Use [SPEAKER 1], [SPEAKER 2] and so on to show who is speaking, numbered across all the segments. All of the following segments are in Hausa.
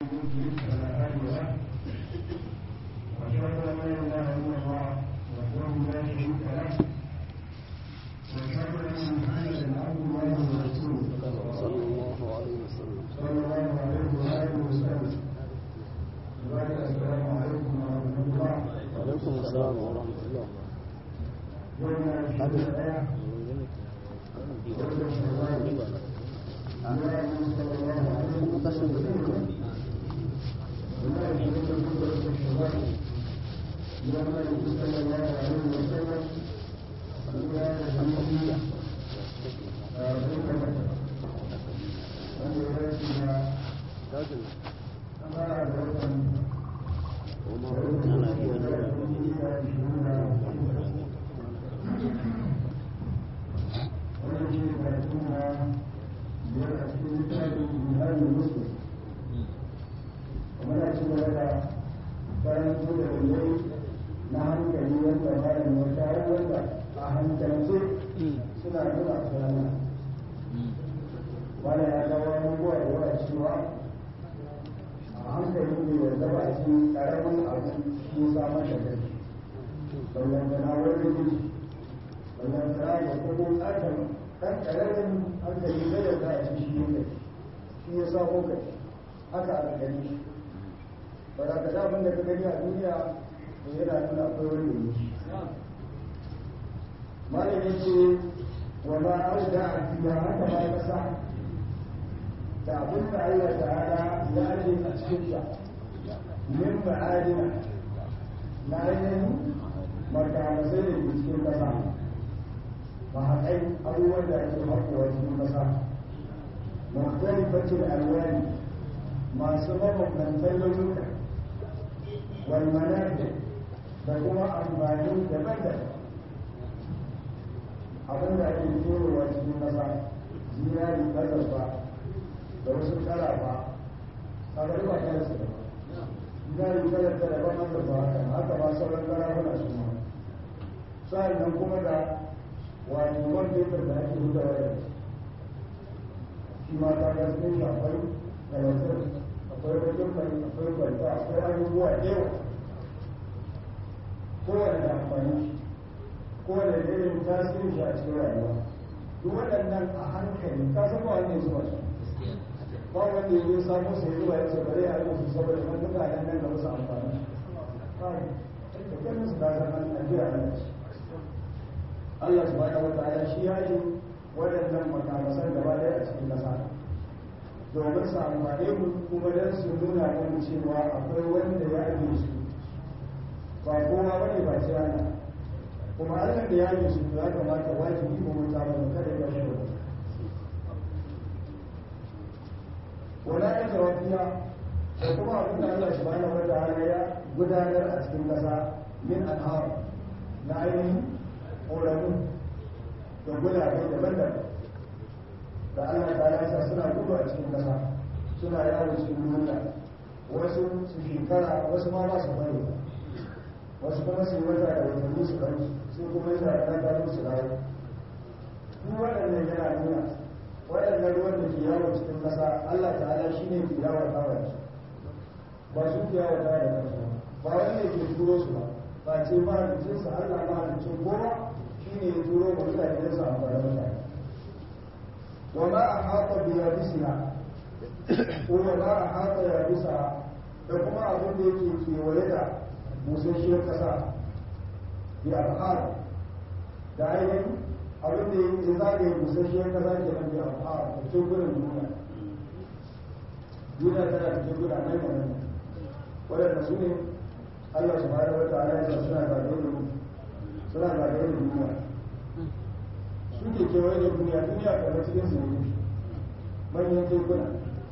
[SPEAKER 1] يضلل فلا هادي له واشهد ان لا اله الا الله وحده لا شريك له واشهد ان محمدا عبد الله ورسوله
[SPEAKER 2] صلى الله عليه وسلم
[SPEAKER 1] صلى الله عليه واله وسلم وبعد السلام عليكم ورحمه الله
[SPEAKER 2] وعليكم السلام ورحمة الله
[SPEAKER 1] يوم الجمعه الايه ومن أجل لك karanto da dalilai na hankali wanda bayan wata wanda a hankalce suna nuna tsirana wanda ya kawo abubuwa da yawa cewa a hankali ne wanda ba shi karamin abu shi samar da kai ballantana wani ne ballantana da kuma tsakan ɗan ƙaramin hankali zai yarda a ci shi ne shi ya samo kai haka a gani ba za ka abin da ka gani a duniya da yana nuna akwai wanda yi malam ya ce wa ma auda a fiya haka ma kasa da abin da Allah ta'ala ya aje a cikin ta min ma'adina na ainihin makamasai da ke cikin kasa ba haƙai abubuwan da ake haƙuwa cikin kasa mukhtalifacin alwani masu mabambantan launuka والمنافع da kuma amfani daban-daban abin da ake kewa cikin ƙasa zinari ƙasarfa da wasu ƙarafa a bari ba ta su zinari ƙasar ta daban ƙasarfa haka haka ba sauran ƙarafuna su ma sa'annan kuma da wato man fetur da ake hutawa da shi ma ta gaske shi akwai galantar akwai wajen mai akwai kwanta akwai abubuwa da yawa kowane da amfani kowane da irin tasirin shi a cikin rayuwa duk waɗannan a hankali ka san ba wanda ya zuba su ba wanda ya zo samu sai zuwa ya ce bare a yi su saboda man duka nan nan da wasu amfani da ganin su ka san an ajiya nan Allah subhanahu wa ta'ala shi ya yi waɗannan makamasan gaba ɗaya a cikin ƙasa domin su amfane mu kuma don su nuna mana cewa akwai wanda ya aje su ba kowa bane ba ce ana kuma Allah da ya aje su ya kamata wajibi mu mun samu kada ya shi wala ya jawabiya da kuma abin da Allah subhanahu wa ta'ala ya gudanar a cikin kasa min anhar na ainihin ƙoramu da gudanar daban-daban da Allah ta yasa suna gudu a cikin ƙasa suna yawon cikin duniya wasu su shekara wasu ma ba su bari wasu kuma su yi wata da watanni su bari sai kuma yana da ɗan su dawo duk waɗannan yana nuna waɗannan ruwan da ke yawon cikin ƙasa Allah ta'ala shi ne ke yawon kawai ba su ke yawon kawai da kansu ba wani ne ke turo su ba ba ce mahalicinsa Allah mahalicin kowa shi ne ya turo ba mutane da su amfani mutane وما أحاط بيابسها وما أحاط يابسها da kuma abin da yake kewaye da busasshiyar ƙasa bi alhar da ainihin abin da yake zagaye busasshiyar ƙasa ke nan bi alhar da tegunan duniya duniya tana da teguna nan da nan waɗanda su ne Allah subhanahu wa ta'ala ya sa suna zagaye da suna zagaye da duniya suke kewaye da duniya duniya kamar cikin su ne manyan tekuna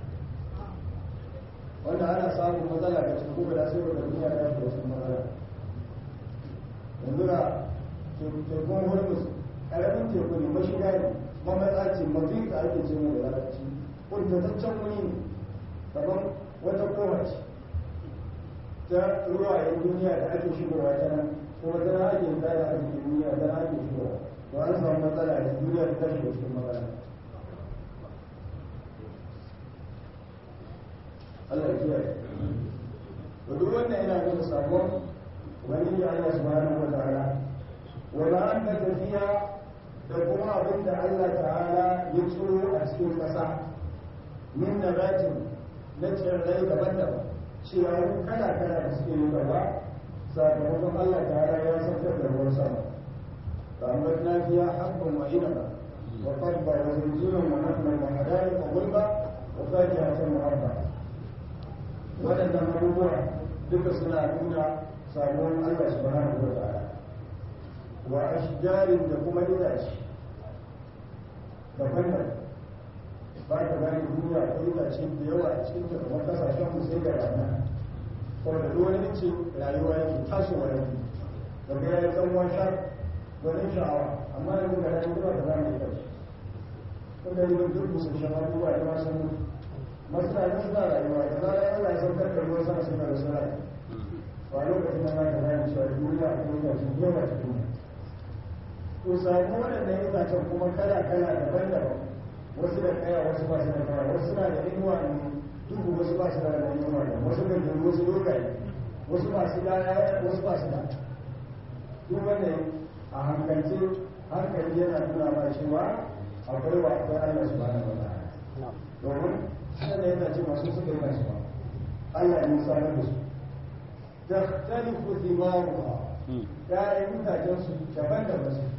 [SPEAKER 1] wanda ana samun matsala da cikin kuma da sai da duniya ta shi wasu matsala yanzu da tekun hormuz karamin teku ne mashiga ne mamatsa ce mafi da ake ce mai da larabci kuntataccen wuri ne kamar wata kowace ta ruwayen duniya da ake shigowa ta nan kuma ta na ake tsara a cikin duniya ta na ake shigowa to an samu matsala da duniya ta tashi da cikin matsala Allah ya kiyaye to duk wannan yana nuna sabon wani ya Allah subhanahu wa ta'ala wala an da tafiya da kuma abin da Allah ta'ala ya tsoro a cikin ƙasa min nabatin na tsirrai daban-daban ciyawu kala-kala da suke yi gaba sakamakon Allah ta'ala ya saukar da ruwan sama فأنبتنا فيها حبا وعنبا وقربا وزيتونا ونخلا وحدائق غلبا وفاكهة مربعة waɗannan abubuwa duka suna nuna samuwar Allah subhanahu wa ta'ala wa ashjarin da kuma itace daban daban ba ka gane duniya ko itace da yawa a cikin ta kamar kasashen mu sai ga rana saboda duk wani ce rayuwa yake tasowa yake daga ya yi tsawon sha wani sha'awa amma yanzu ga rayuwa ba ta zama ita ce kuma yi duk musu shan abubuwa da masu mutu masu rayuwa suna rayuwa da zarar Allah ya saukar da ruwan sama suna da suna ba lokacin da za ka gane cewa duniya a kuma itace yawa ta duniya to samu waɗannan itacen kuma kala-kala daban-daban wasu da kaya wasu ba su da kaya wasu na da inuwa ne duhu wasu ba su da da inuwa ne wasu da duhu wasu dogaye wasu ba su da wasu ba su da duk wannan a hankalce hankali yana nuna ma cewa akwai wa akwai Allah subhanahu wa ta'ala domin sannan yana ce masu suka yi nasu Allah ne sanar da su tahtalifu thimaruha ya'yan mutajen su daban-daban su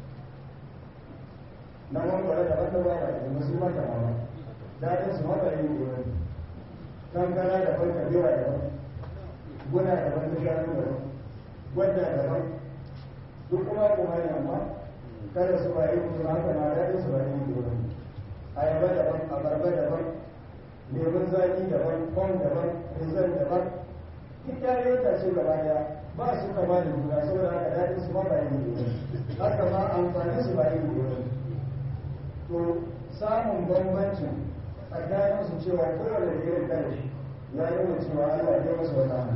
[SPEAKER 1] na mangwara daban da ba da musu mata ma daɗin su mata yin gobe kankana daban kabewa daban guna daban da shanu daban gwadda daban duk kuma kuma ne amma kada su ba yin kuma haka na daɗin su ba yin gobe ayaba daban abarba daban lemun zaki daban kwan daban rizal daban duk yayin ta ce gaba daya ba su kama da juna saboda haka daɗin su ma ba yin gobe haka ma amfanin su ba yin gobe to samun bambancin tsakanin su cewa kowane da irin kanshi ya yi wa cewa Allah ya masa wata hannu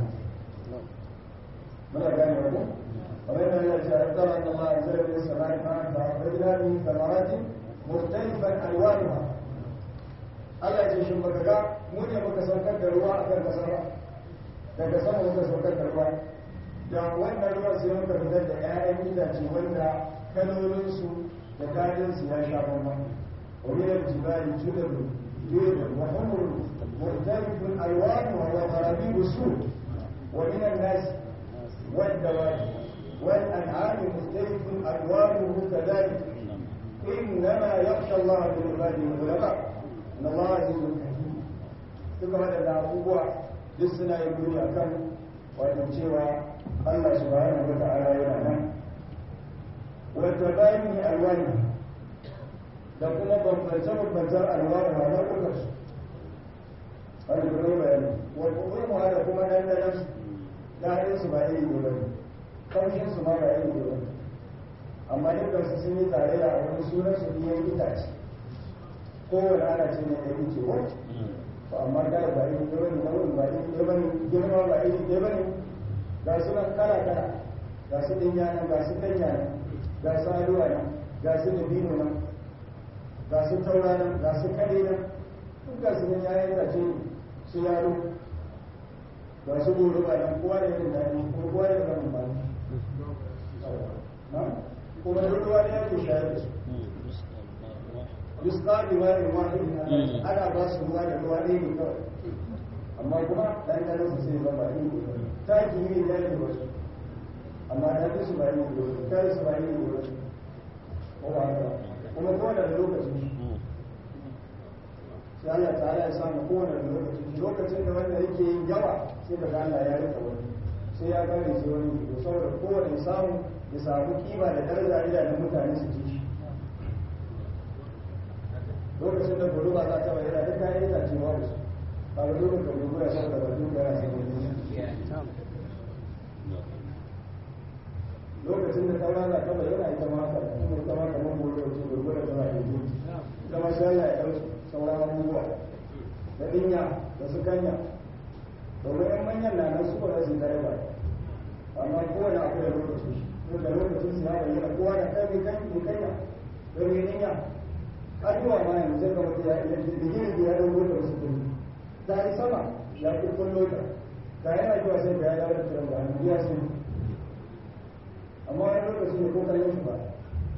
[SPEAKER 1] muna gane wani kamar yana yana cewa tsara da Allah zai yi sana'i ma ta akwai min kamaratin muftalifan alwanuha Allah ce shin baka ga mu ne muka saukar da ruwa akan kasa ba daga sama muka saukar da ruwa da wannan ruwan sai muka fitar da 'ya'yan itace wanda kalolinsu da kayansu ya sha bambam ومن الجبال جدد بيض وحمر مختلف الوانها وغرابيب السود ومن الناس والدواب والانعام مختلف الوانه كذلك انما يخشى الله من عباده العلماء ان الله عزيز حكيم duka waɗanda abubuwa duk suna yin duni a kan wato cewa Allah subhanahu wa ta'ala yana nan wata bayani alwani da kuma bambance-bambancen alwani a nau'ukan su wani kuma bayani wa kuma da kuma ɗanɗanen su daɗin su ba iri ne bane kamshin su ma ba iri ne bane amma dukkan su sun yi tare da wani sunan su biyan itace kowane ana ce ne ɗari ce ko to amma da ba iri ne bane nau'in ba iri ne bane girma ba iri ne bane ga su nan kala kala ga su ɗinya nan ga su kanya nan ga su aluwa nan ga su dabino nan ga su taura nan ga su kare nan duk ga su nan yayin da ce su yaro ga su goro ba nan kowa da yin daɗi kuma kowa da yin ba kuma duk ruwa ne yake shayar da su yusqa bi ma'in wahid ana ba su ruwa da ruwa ne ne kawai amma kuma dan dan su sai zama ne ta ki yi da yake wasu amma da su ba ne ne kai su ba ne ne ko ba haka kuma kowane da lokacin sai Allah ta'ala ya samu kowane da lokacin lokacin da wanda yake yin yawa sai ka Allah ya rika wani sai ya gane sai wani to saboda kowane samu ya samu kima da daraja ida da mutane su ci shi lokacin da guluba za ta bayyana duk kayan itace ba su ba ga lokacin da guluba sai da bakin da yana sai lokacin da taura za ta bayyana ita ma haka kuma ita ma kamar gobe wace gurgura ta ba yanzu ita ma sai Allah ya ɗau sauran abubuwa da dinya da su kanya domin yan manyan na nan su ba za su yi tare ba amma kowane abu da lokacin shi ko da lokacin su ya bayyana kowa da kai mai kan mai kanya don yi dinya addu'a ma yanzu sai ka mutu ya iya da gini da ya ɗauko da wasu kuni da yi sama ya kurkullo ta da yana zuwa sai da ya dawo da kiran da hannu ya sun amma wani lokaci ne ko kallon shi ba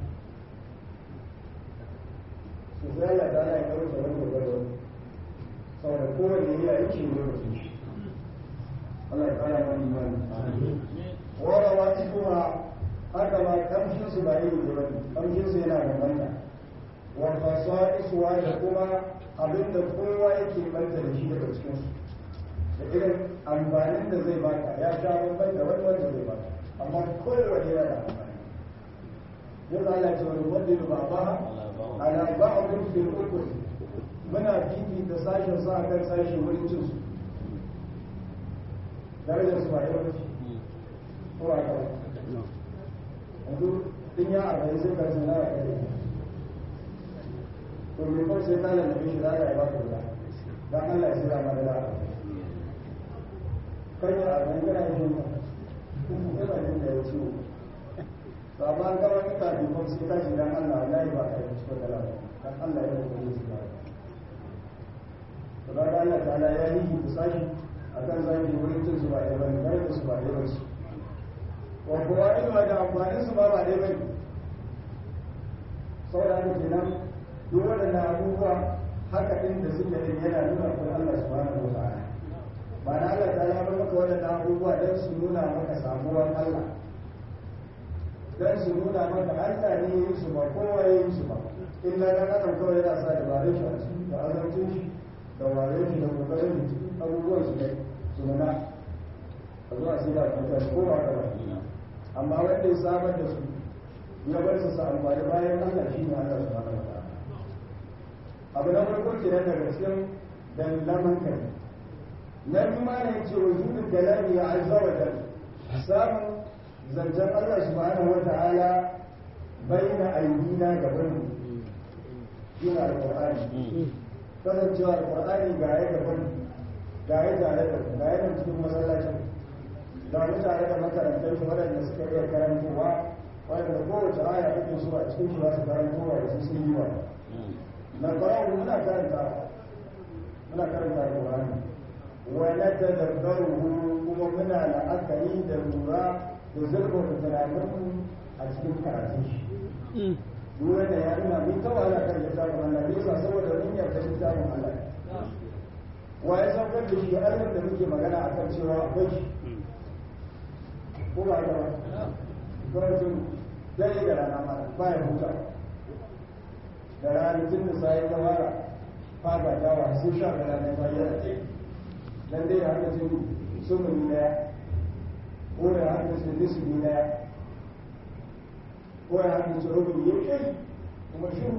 [SPEAKER 1] su zai ya da ya kawo tsaron gwargwaro saboda kowane ya yi ce lokacin shi Allah ya kara mana imani wara wa kuma haka ma kamshin su ba iri ne ba kamshin su yana bambanta wa fasa'isuwa da kuma abinda kowa yake banta da shi daga cikin su da irin amfanin da zai baka ya sha bambam da wani wanda zai baka amma kowane yana da amfani yau Allah ce wani wanda ya ba ba ala ba'dun fil ukul muna fifita sashen sa akan sashen wurin cin su darajar su ba yau ba ko a kawai yanzu din ya arba'in sai ka sana a kare to me kawai sai ka lalabe shi za ka yi ba ka da dan Allah ya sira ma da da kan ya arba'in kana yin ba kuma ba din da ya ciwo to amma an gaba ka tafi kuma sai ka ji dan Allah Allah ya ba ka yi cikin da dan Allah ya yi kuma shi ba to da Allah ta'ala ya yi ku sashi akan zaki wurin cin su ba da bane kar su ba da bane wa kuwa ilma da amfanin su ba ba dai bane saboda haka kenan duk waɗannan abubuwa haka ɗin da suke din yana nuna kun Allah subhanahu wa ta'ala ba na Allah ta ya maka waɗannan abubuwa don su nuna maka samuwar Allah don su nuna maka Allah ne yin su ba kowa ya yi su ba illa dan adam kawai yana sa dabarun shi a ciki da azancin shi da wayo shi da kokarin abubuwan su ne su nuna a zuwa sai da kwantar ko ba ka ba amma wanda ya samar da su ya bar su sa amfani bayan Allah shi ne Allah su hana wata abu na farko ke nan daga cikin dalilan kai na biyu ma ne ce wa zuɗin kalami ya azza wa jal samun zancen Allah subhanahu wa ta'ala bayyana ayyuna gaban mu yana alƙur'ani kasancewa alƙur'ani ga ya gaban ga ya tare da ga ya nan cikin masallacin da wani tare da makarantar shi waɗanda suka iya karantowa waɗanda kowace aya ake so a cikin shi za su karantowa da su sun yi wa na ƙwararru muna karanta muna karanta alƙur'ani wa na tadabbaruhu kuma muna la'akari da lura da zurfafa tunaninmu a cikin karatun shi duk wanda ya nuna mun ta wahala kan littafin Allah ne yasa saboda mun yarda littafin Allah wa ya saukar da shi Allah da muke magana akan cewa akwai shi ko ba ga gwamnatin dare da rana ma ba ya huta da rana tun da sai ta fara fata ta wa sai sha da rana ba ya ce dan dai ya haka cin sumuni daya ko ya haka cin nisbi daya ko ya haka cin rubuni ya kai kuma shi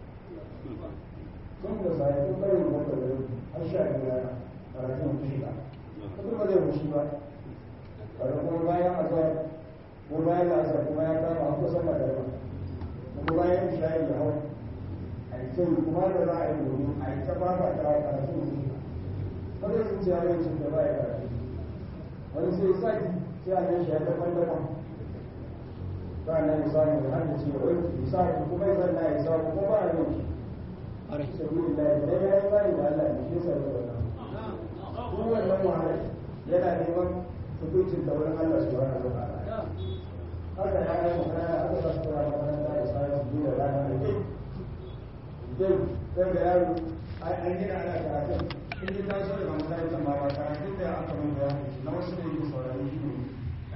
[SPEAKER 1] tun da sai tun bari mu da har sha da rana karatun shiga kuma ba zai wuce ba kada kuma bayan azar ko bayan asar kuma ya kama a kusan magarba kuma bayan shayi da hau a yi kyau kuma da za a yi domin a yi ta fafa ta wa karatu da shi wanda sun ce yawon cin da baya karatu wani sai sati sai a gan shi ya daban daban ba na yi samu da hannun ce wani isaku kuma ya zanna ya isaku kuma ba a yin shi sabi da ya ya yi bani da Allah ne shi sa da wannan duk wannan wahala yana neman hukuncin da wurin Allah su wani wa ta'ala haka ya yi magana aka sa su rana makaranta da sa su biyu da rana da kai dai sai da yaro an gina ana karatun in ji ta so daga makarantar ma ba karatun da aka mun da na wasu da yake saurari shi ne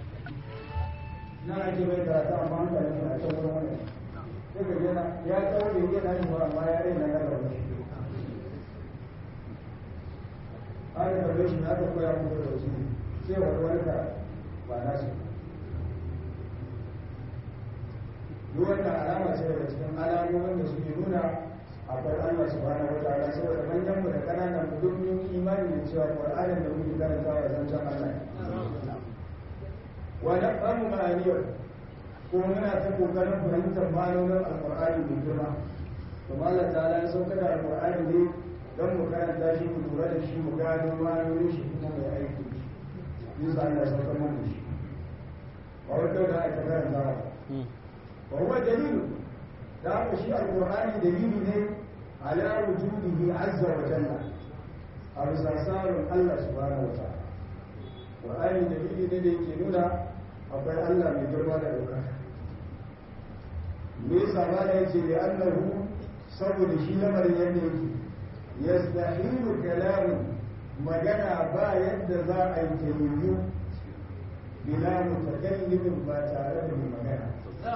[SPEAKER 1] na ake mai karatu amma an karatu na can wurin wani sai ka gina ya tsawo da yake na shi ba amma ya rai na gaba da shi aka karbe shi na aka koya muku da wasu sai wani wani ka ba na su duk wannan alama ce daga cikin alamomin da suke nuna akwai Allah subhanahu wa ta'ala saboda manyan mu da kananan mu duk mun imani da cewa Qur'anin da muke karantawa ya zancen Allah wa nafhamu ma'aniyar kuma muna ta kokarin fahimtar ma'anonin alqur'ani mai girma to Allah ta'ala ya sauka da alqur'ani ne don mu karanta shi mu lura da shi mu gano ma'anonin shi kuma mai aiki yasa Allah ya sauka mana shi ba wata da aka karanta ba وهو دليل دعوة شيء القرآن دليل على وجوده عز وجل a bisa tsarin Allah subhanahu wa ta'ala Qur'ani dalili ne da yake nuna akwai Allah mai girma da ɗaukaka me yasa ba da yace da annahu saboda shi lamarin yadda yake yastahilu kalamu magana ba yadda za a yi tayyuyu bila mutakallimin ba tare da mai magana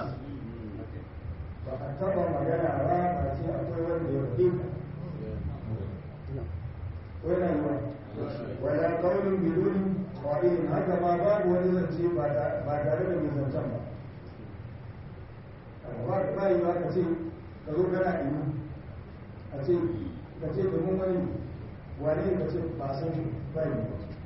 [SPEAKER 1] ba a taba magana ba ba ce akwai wanda ya fi wani yi wala kaunin biduni wa'in haka ma babu wani zance ba tare da mai zancen ba ba ba yi ba ka ce ka zo kana imu a ce ka ce domin wani wane ka ce ba san shi ba yi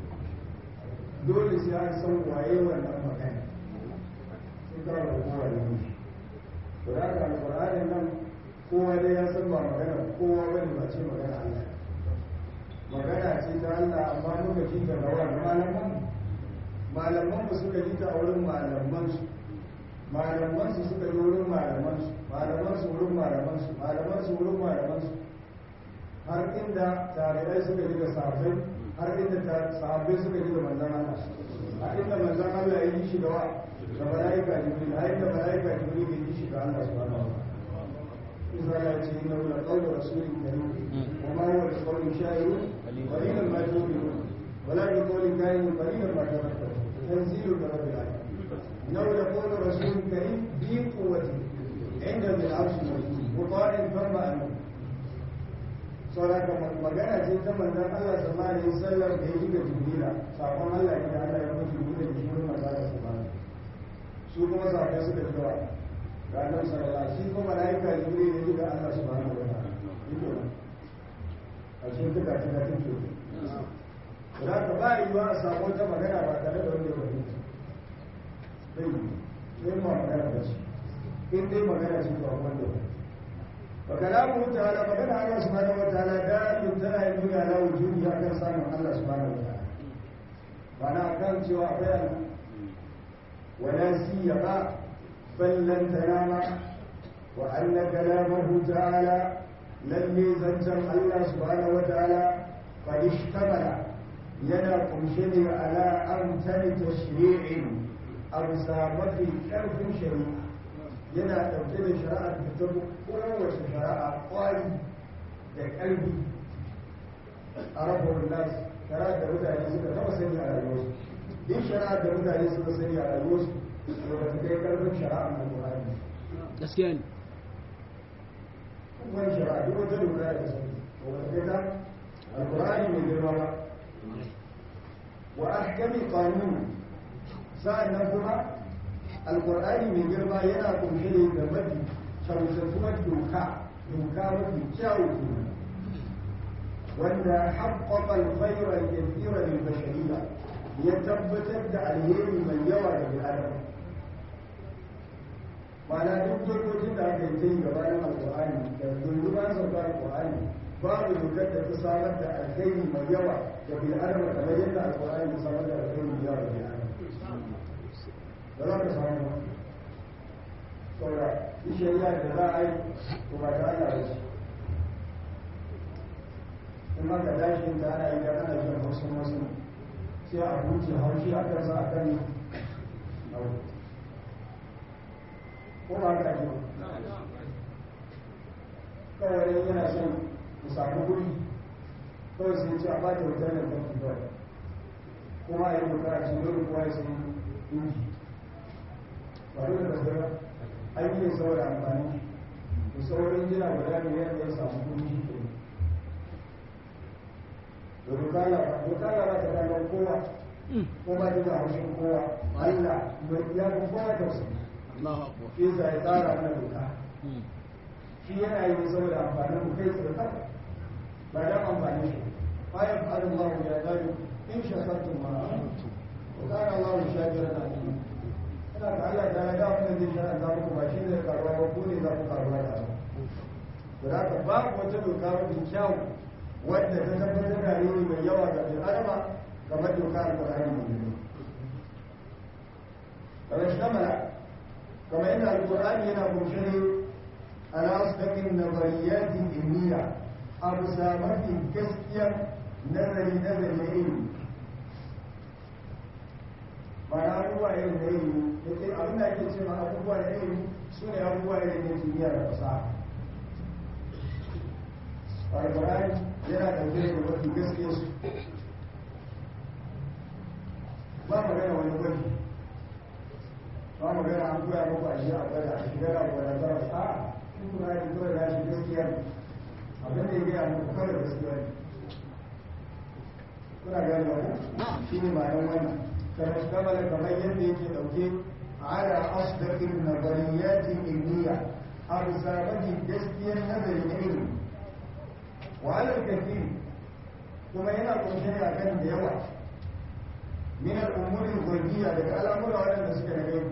[SPEAKER 1] dole sai an san waye wannan magana sai ka ba kowa da yi to da haka alƙur'anin nan kowa dai ya san ba magana kowa bane ba ce magana Allah magana ce ta Allah amma muka ji ta da wani malaman malaman mu suka ji ta a wurin malaman su malaman su suka yi wurin malaman su malaman su wurin malaman su malaman su wurin malaman su har inda tabi'ai suka ji da sahabbai har inda sahabbai suka ji da manzon Allah a inda manzon Allah ya yi shi da wa da malaika jibril a inda malaika jibril ya yi shi da Allah subhanahu wa ta'ala إذا لا إنه لقول رسول كريم وما هو بقول شاعر قليلا ما تؤمنون ولا بقول كائن قليلا ما تذكرون تنزيل من رب العالمين إنه لقول رسول كريم ذي قوة عند ذي العرش مجيد مطاع ثم أمين saboda magana ce ta manzon Allah sallallahu alaihi wasallam da ya ga jibrila sakon Allah ya Allah ya mutu jibrila da shi manzon Allah sallallahu su kuma sahabbai suka cewa ga annabi sallallahu alaihi shi kuma malaika jibril ne ga Allah subhanahu wa ta'ala yiko a cikin duka tuka tuke da ka ba yi wa a samu ta magana ba tare da wanda ya fahimta bai yi ma magana ba ce in dai magana ce ba wanda ya وكلامه تعالى فقال الله سبحانه وتعالى دائم تنا يدل على وجوده أكثر سامع الله سبحانه وتعالى معنى كان سوى فعلا ولا سيما بل لن تنام وأن كلامه تعالى لم يزنزم الله سبحانه وتعالى قد اشتمل ينا قمشني على أمتن تشريع أو سامة كرف شريعة yana ɗauke da shari'ar da ta kowace shari'a kwari da ƙarfi a rabuwar nas shari'ar da mutane suka taɓa sani a rayuwarsu duk shari'ar da mutane suka sani a rayuwarsu to ba ta kai ƙarfin shari'ar na Qur'ani
[SPEAKER 2] gaskiya ne
[SPEAKER 1] wani shari'a duk wata doka da sani to ba ta kai ta alƙur'ani mai girma ba wa ahkami qanun sa'annan kuma alkur'ani mai girma yana kunshe ne da mafi shamsantuwar doka doka mafi kyawu wanda haƙƙaƙa alkhairar kafira lil bashariya ya tabbatar da alheri mai yawa da bil'adam ma'ana duk dokokin da aka yi ta yi gabanin alkur'ani da dunduban sauka alkur'ani babu dokar da ta samar da alheri mai yawa da bil'adam kamar yadda alkur'ani ta samar da alheri mai yawa da bil'adam da za ka samu ba saboda yi shari'a da za a yi to ba ta Allah ba ce in aka dashi da ana yi da ana jin wasu wasu sai a huce haushi a kan sa a kan ko ba ka ji kawai yana son ku samu kuɗi kawai sai ce a ba ta wutar da kwanci kawai kuma a yi bukara cikin dole kowa ya sai inji ba dole da zara an yi saboda amfani da saurin jina guda biyar da ya samu kudi shi ke da dukala dukala ba ta kallon kowa ko ba ta da haushin kowa Allah mai ya fi kowa tausayi
[SPEAKER 2] Allahu akbar
[SPEAKER 1] shi yasa ya tsara mana doka shi yana yi saboda amfanin mu kai tsirkar ba dan amfani shi bayan fa'adun Allah ya zabi in shakartum ma amantum wa kana Allah shakiran alim ina da Allah ta ga mun zai shara za muku ba shi zai karuwa ba ko ne za ku karuwa da abu to da haka babu wata doka mafi kyau wadda ta tabbatar da ne mai yawa ga bil adama kamar doka alqur'ani mai girma kamar shamala kamar yadda alqur'ani yana kunshe ne ala asdaqin nazariyati ilmiya abu sa mafi gaskiyar nazari nazari na ilimi ba na abubuwa irin da ilimi da ke abin da ake ce ma abubuwa da ilimi su ne abubuwa irin da kimiyya da fasaha alƙur'ani yana ɗauke da mafi gaskiya su ba magana wani gwaji ba magana an koya muku a shi a gwada a shiga da gwada zara a in kuna yi kawai da shi gaskiya ne abin da ya gaya muku kawai gaskiya ne kuna gani ba shi ne ma'anar wannan kamar kamar kamar yadda yake ɗauke ala asdaqin nazariyatin ilmiya a bisa mafi gaskiyar nazari na ilimi wa alal kathir kuma yana kunshe ne akan da yawa min al-umuri al-ghaibiyya daga al'amura waɗanda suke da gaibi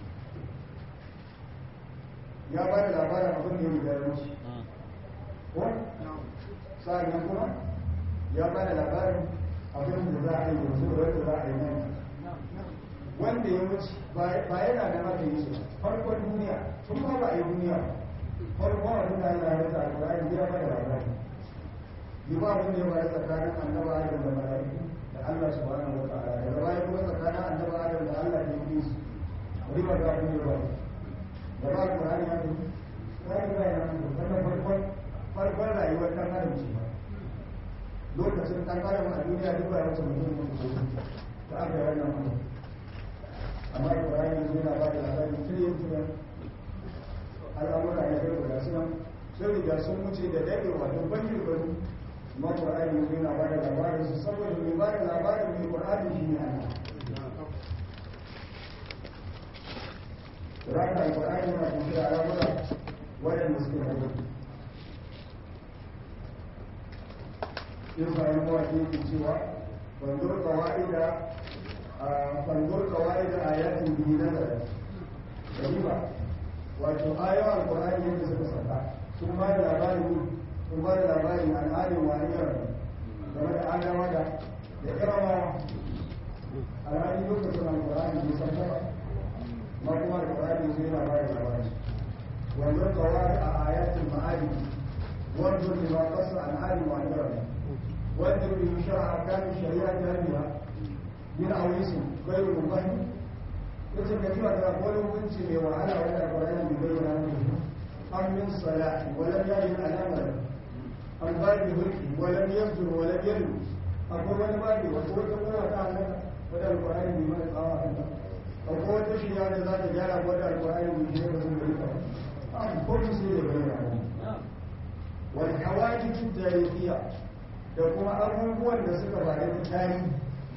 [SPEAKER 1] ya ba da labarin abin da ya riga wuce ko sa'an kuma ya ba da labarin abin da za a yi yanzu da wanda za a yi nan wanda ya wuce ba yana da maka yi su farkon duniya tun ba ba a yi duniya farkon abin da yana da alƙur'ani ya ba da labarin yi ba abin da ya bari tsakanin annaba adam da mala'iku da Allah subhanahu wa ta'ala daga baya kuma tsakanin annaba adam da Allah da yi su wani ba za ku yi ba da ba ku hali haka ya yi ba ya nan wannan farkon farkon rayuwar ɗan adam ce ba lokacin ɗan adam a duniya duk ba ya wuce mutum ne ko da aka yi wannan mutum amma Ibrahim yanzu yana ba da labarin kiryin tunan al'amura na yau da suna sun riga sun wuce da daɗewa don ban shekaru ma Qur'ani yanzu yana ba da labarin su saboda mai ba da labarin mai Qur'ani shi ne Allah Raka Qur'ani yana kunshe da al'amura waɗanda suke da yau yin bayan mawaƙi yake cewa bandur kawa'ida fanzur kawai da ayatin biyu na zara gariba wato ayoyin alkur'ani yadda suka saka sun ba da labarin sun ba da labarin al'adun wani yaran game da adawa da da irama alhali lokacin alkur'ani bai san ba ma kuma alkur'ani zai yana ba da labarin wanzur kawai a ayatin ma'adi wanzur lima kasa al'adun wani yaran wanzur bi shara'a kamin shari'a jami'a min awisin gairu mubani yace ka ji wata wani hukunci mai wahala wanda alqur'ani bai bayyana muku an min salati wa lam yajid alamar an babi hulki wa lam yasdur wa lam yadu akwai wani babi wata wata kowa ta halaka wadda alqur'ani bai mana tsawa a kanta akwai wata shirya da za ta gyara wadda alqur'ani bai shirya ba sun bari ta an kuma sai da bayyana wal hawajij tarihiyya da kuma abubuwan da suka bada tarihi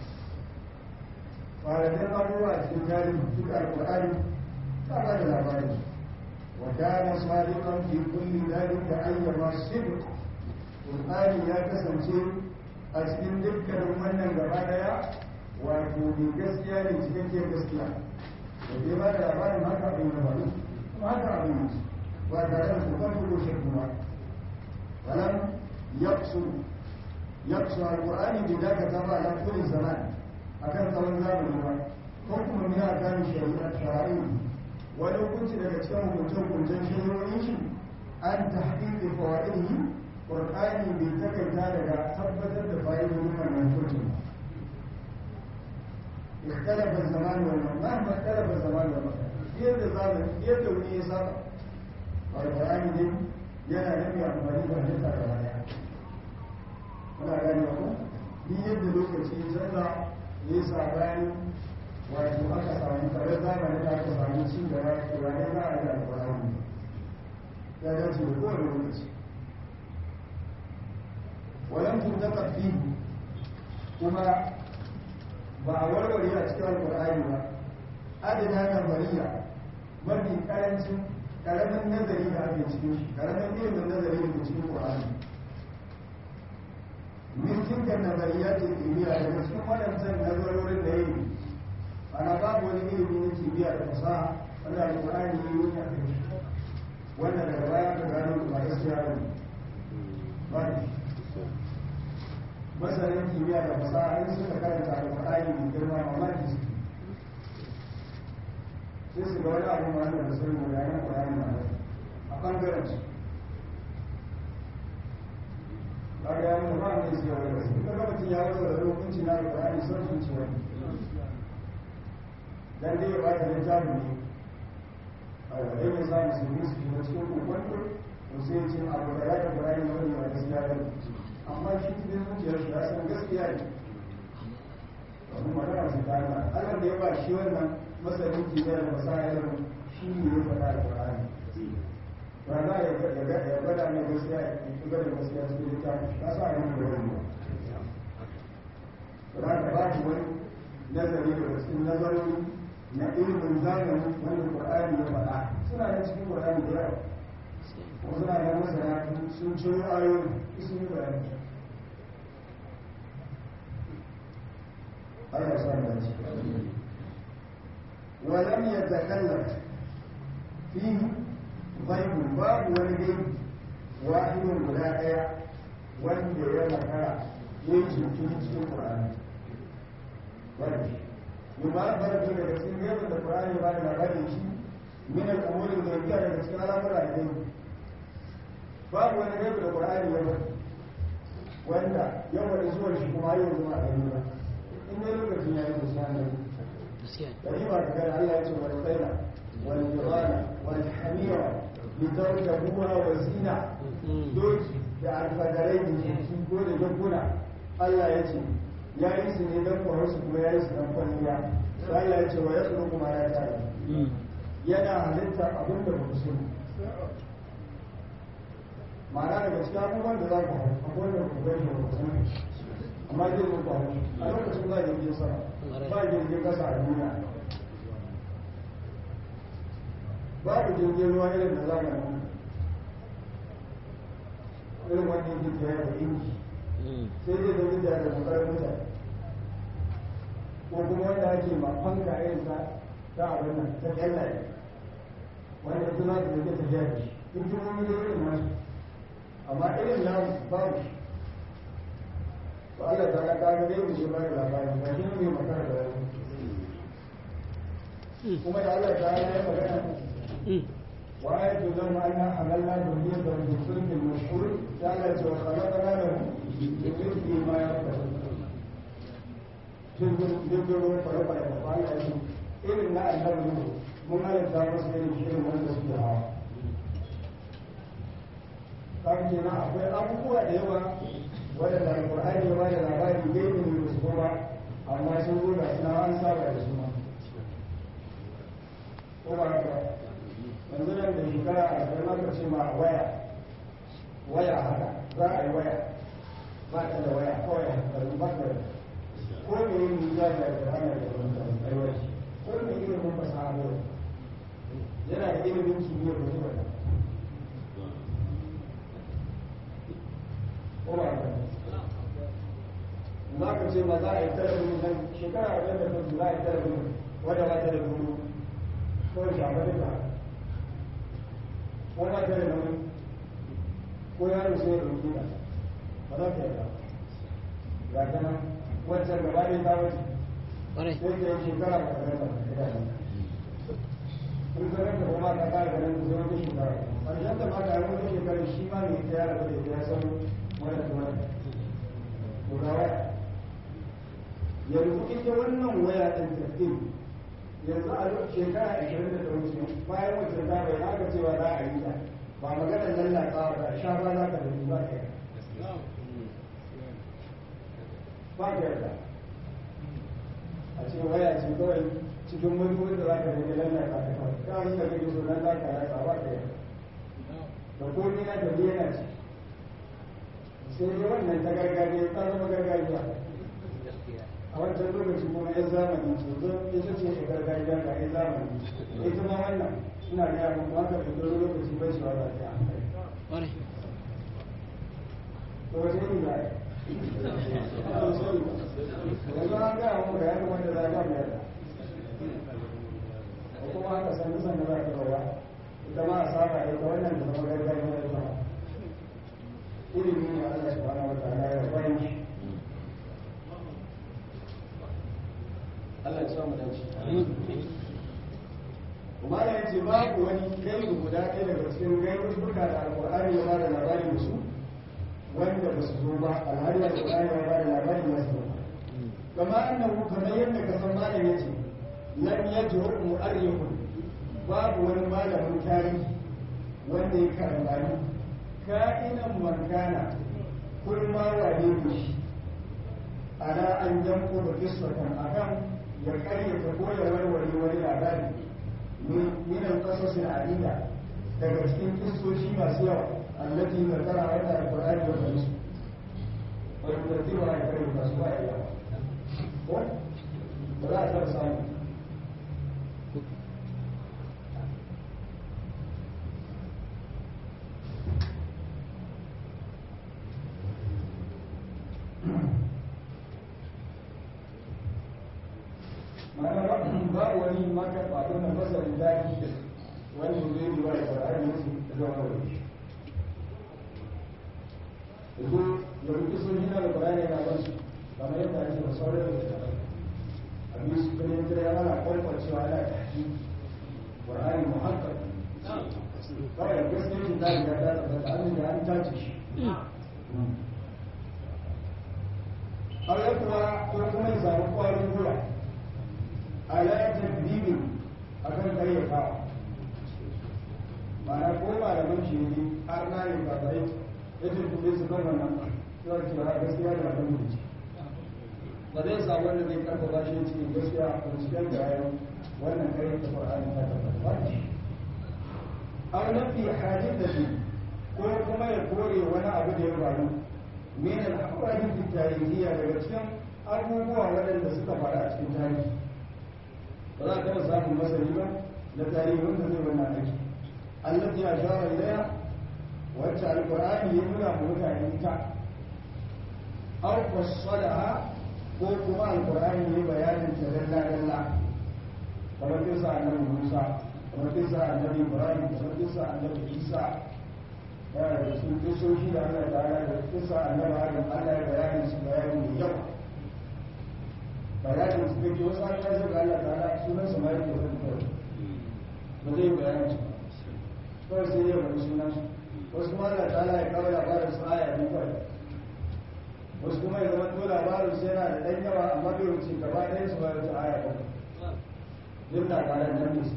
[SPEAKER 1] faradin abubuwa cikin tarihi duk alkur'ani ta ba da labari wa kana sadiqan fi kulli dhalika ayyama sidq qur'ani ya kasance a cikin dukkanin wannan gaba daya wato mai gaskiya ne cikakken gaskiya da ke ba da labarin haka abin da faru kuma haka abin yi ba tare da kukan ko shakku ba walam yaqsu yaqsu alqur'ani bi dakata ba ala kulli zaman akan tsawon zamani ba ko kuma ne a kan shari'a shari'i wani hukunci daga cikin hukuncen hukuncen shari'o'in shi an tahqiqi fawaidihi qur'ani bai takaita daga tabbatar da fa'idodin wannan hukuncin اختلف الزمان والمكان مهما اختلف الزمان والمكان يد زمان يد وني يسار القرآن دي yana nabi amfani da halitta da wani muna gani ko ni yadda lokaci ya canza ya sabani wato aka samu kare zamanin da aka samu cin gaba turare za a yi alkurani ya dace da kowane lokaci walan tuntaka fi kuma ba a warware a cikin alkurani ba adana nazariya mafi karancin karamin nazari da ake cikin shi karamin ilimin nazari da ke cikin qur'ani min tilka nazariyat ilmiya daga cikin waɗancan nazarorin da yi ana babu wani ilimi na kimiyya da fasaha wanda alƙur'ani ya yi wani a kai wanda daga baya ka gano ba gaskiya ba ne ba ne masanin kimiyya da fasaha in suka karanta alƙur'ani mai girma mamaki su sai su ga wani abu ma da sun mu yayin ƙur'ani ma a ɓangaren su kaga ya mutu ba mai siya wani wasu kaga mutum ya wasa da hukunci na alƙur'ani son zuci wani dan dai ya bata littafin ne a wadai ya sa musulmi su shiga cikin kokonto to sai ya ce abu da ya ta ƙur'ani wani ba gaskiya ba amma shi cikin zuciyar shi ya san gaskiya ne domin magana su ta Allah Allah da ya ba shi wannan masanin kimiyyar da masayar shi ne ya faɗa alƙur'ani ba za a ya gwada mai gaskiya ya fi gwada gaskiya cikin littafi na sa yin da wani ba za ka ba shi wani nazari daga cikin nazarori na ilimin zamani wanda Qur'ani ya faɗa suna da cikin Qur'ani da yawa kuma suna da masana sun ciro ayoyi sun yi bayani Allah ya sa mu dace ولم يتكلم فيه ghaibu babu wani gaibi wahidun guda ɗaya wanda ya makara ya yi cikin cikin Qur'ani wanda yuma barka daga cikin gaibin da Qur'ani ba da labarin shi min al-umuri da yake daga cikin al'amura da gaibi babu wani gaibi da Qur'ani ya bari wanda ya wani zuwan shi kuma yau zuma a gani ba in ne lokacin ya yi musamman dari ba ka gani Allah ya ce wani tsaira wani jirana wani hamira litarkabuha wa zina doki da alfadarai da jiki ko da jagguna Allah ya ce ya yi su ne don kwarar su kuma ya yi su don kwalliya sai Allah ya ce wa ya tsoro kuma ya tare yana halitta abin da ba ku sani ma'ana daga cikin abubuwan da za ku hau akwai da ku gani da ku sani amma zai zo ku hau a lokacin ba jirgin sama ba jirgin kasa a duniya babu jirgin ruwa irin da zamanin irin wanda yake tsaye da inji sai dai da wuta da kokarin mutane ko kuma wanda ake ma fanka irin ta ta abin nan ta kyallaye wanda ita za ta zage tafiya da shi hikimomi da irin nasu amma irin namu babu shi to Allah ta ga kaga dai mu shi ba da labari ba shi ne makara da wani kuma da Allah ta yi magana وآية لهم أنا حملنا ذرية بالفلك المشهور قالت وخلقنا لهم بمثل ما يركب jirgin kwale-kwale da kwana yi irin na annabi ne mun halitta masu irin shirin wanda suke hawa kan kenan akwai abubuwa da yawa wadanda alkur'ani ya bada labari gaibi ne da su kuma amma sun zo da suna an saba da su ma ko ba haka yanzu nan da shekara a zai maka ce ma waya waya haka za a yi waya ba ta da waya kawai hankalin ba ta ko me yin nija da da hana da wani aiwaci ko me ilimin fasaha ne yana da ilimin kimiyyar da zuwa da ko ba ka za ka ce ma za a yi talabijin nan shekara a da ta za a yi talabijin wadda ba ta da duru ko shafa duka ko ba ta da nauyi ko yaro sai ya ɗauki ta ba za ta yarda ga ta nan wancan gaba ɗaya ta wuce
[SPEAKER 2] Ƙwarai.
[SPEAKER 1] sai ta yi shekara ba ta rasa ba ta in ka rasa kuma ta kara ganin ta zama ta shekara ƙarshen ta ma ta yi wata shekara shi ma ne ta yara da ita ya san wannan da wannan to ga waya yanzu ita wannan waya ɗin tafiye yanzu a shekara ashirin da ta wuce bayan wancan ta bai aka cewa za a yi ta ba maganar lallata ba sha ba za ka da ba ka yi ba ka yarda a ce waya ce kawai cikin mutuwar da za ka rage lallata ta kawai ta yi da kake so nan za ka rasa ba ka yarda da komai na da yana ce sai dai wannan ta gargajiya ta zama gargajiya a wancan lokaci kuma yan zamani ce zo ita ce ta gargajiya ga yan zamani ita ma wannan ina gaya muku haka da dole lokaci bai shi wata ta hankali
[SPEAKER 2] Ƙwarai.
[SPEAKER 1] to wace ne za a yi ana sani ba yanzu an gaya muku ga yadda wanda za a ba mu yarda ko kuma haka san nisan da za ka rawa ita ma a saba ita wannan da zama gargajiya ita ma ilimi ne Allah subhanahu wa ta'ala ya bayan shi Allah ya samu dace. Kuma da yace babu wani gaibu guda ɗaya daga cikin gaibuka da Alƙur'ani ya bada labari da su wanda ba su zo ba alhali da Qur'ani ya bada labarin ya zo kama annahu kamar yadda ka san malam yace lam yajru mu'arrikhun babu wani malamin tarihi wanda ya karambani ka'inan mankana kun ma wane ne shi ana an janko da kisratan akan ya karyata ko ya warware wani labari min al-qasasin adida daga cikin kistoshi masu yawa allati zakara wata alqur'ani wa hadis wa yurtiba ya karyata su ba ya yawa ko ba za a taɓa samu ma'ana ba wani maka faɗo na masarin daji wani zai yi wa ƙwararri musu zuwa wani yanzu ya rufe sun jina da ƙwararri na ba su kamar yadda ake da sauran da ta abin su kuma yin kira ana kwakwacewa ana tafi ƙwararri muhakkar kawai gaskiya shi ta riga ta tabbata an da an tace shi Allah kuwa ko kuma ya samu ƙwarin gura ala tadbibin akan kayyatawa ma'ana ko malaman shi ne har na ne ba bai ya tuntube su kan wannan yawar cewa gaskiya da abin da ce ba zai sa wanda zai karfafa shi cikin gaskiya a cikin bayan wannan karyata Qur'ani ta tabbata ba shi aw nafi hadithati ko kuma ya kore wani abu da ya faru min al-ahwadith at-tarihiyya daga cikin abubuwa waɗanda suka faru a cikin tarihi ba za ka samun masani ba da tarihin da zai wannan aiki allati ya shara ilaya wacce alqur'ani ya nuna mu mutane ita aw fassalaha ko kuma alqur'ani ya bayanin ta dalla dalla kamar kisa annabi Musa kamar kisa annabi Ibrahim kamar kisa annabi Isa yana da su kisoshi da Allah ta'ala da kisa annabi Adam Allah ya bayanin su bayani mai yawa bayanin su kake wasu an kasar da Allah ta'ala sunan su ma yake zan kawai ba zai bayanin su kawai sai ya bari sunan su wasu kuma Allah ta'ala ya kawo labarin su aya biyu kawai wasu kuma ya zama to labarin su yana da ɗan yawa amma bai wuce gaba ɗaya su ba wuce aya bakwai duk labaran nan ne su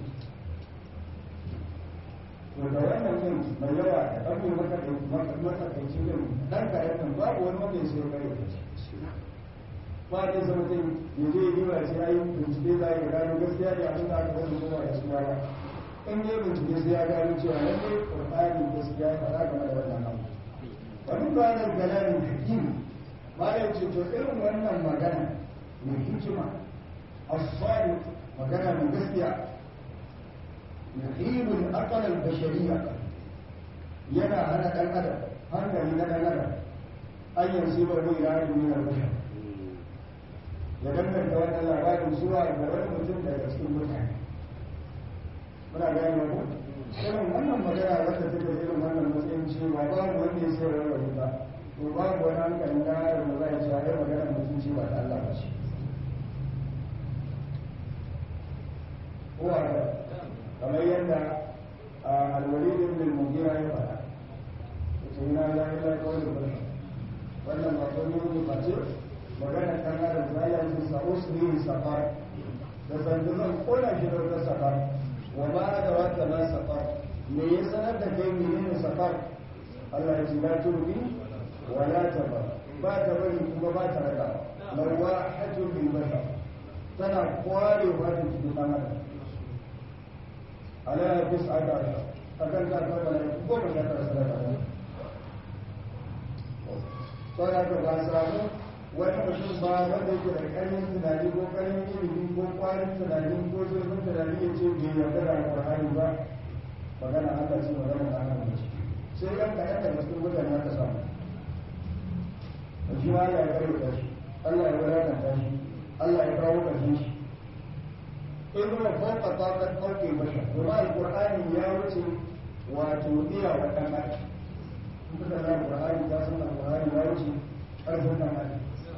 [SPEAKER 1] to da wannan din mai yawa da ɗan mai matsakaici din ɗan kayan nan babu wani wanda ya sai kare da shi ba da zama zai ya je yi ba sai ayi bincike za ya gano gaskiya ne abin da aka zama zuwa da suna ba in yi bincike sai ya gano cewa lalle qur'ani gaskiya ya fara game da wannan abu wani ba da galamin hakim ba da ce to irin wannan magana mai hikima as-sadiq magana mai gaskiya yuhibul aqal al-bashariyya yana hana dan adam hankali na dan adam an yanzu ba ruwa ya yi min al-bashar ya danganta wannan labarin zuwa ga wani mutum daga cikin mutane muna gane ku irin wannan magana wata take da irin wannan matsayin cewa babu wanda ya sai rawar ba to babu wani hankalin da ya da zai cewa ya magana mutum ce ba ta Allah ba ce ko a kamar yadda alwalid ibn al-mughira ya faɗa yace ina la ilaha illallah wannan ba ko ne ba ce magana kan adam za ya ce sa usri safar da sanda zan kona shi da wata safar wa ma da wata na safar me ya sanar da kai menene safar Allah ya ce la turbi wa la tabar ba ta bari kuma ba ta raka lawahatun bil bashar tana kware wata cikin dan adam ala tis'ata ashar akan ta fara da goma sha tara sadaka saboda ka ba samu wani mutum ba wanda yake da ƙarfin tunani ko ƙarfin ilimi ko ƙwarin tunani ko zurfin tunani ya ce bai yarda da alƙur'ani ba magana Allah ce magana da Allah ce sai ɗan kaɗan daga cikin mutane aka samu shi ma Allah ya kare ta shi Allah ya wadata shi Allah ya kawo ƙarshen shi in kuma fauka taƙar ɗauke bashar kuma alƙur'ani ya wuce wato iya wa ɗan adam in kuka na alƙur'ani ta san alƙur'ani ya wuce ƙarfin ɗan adam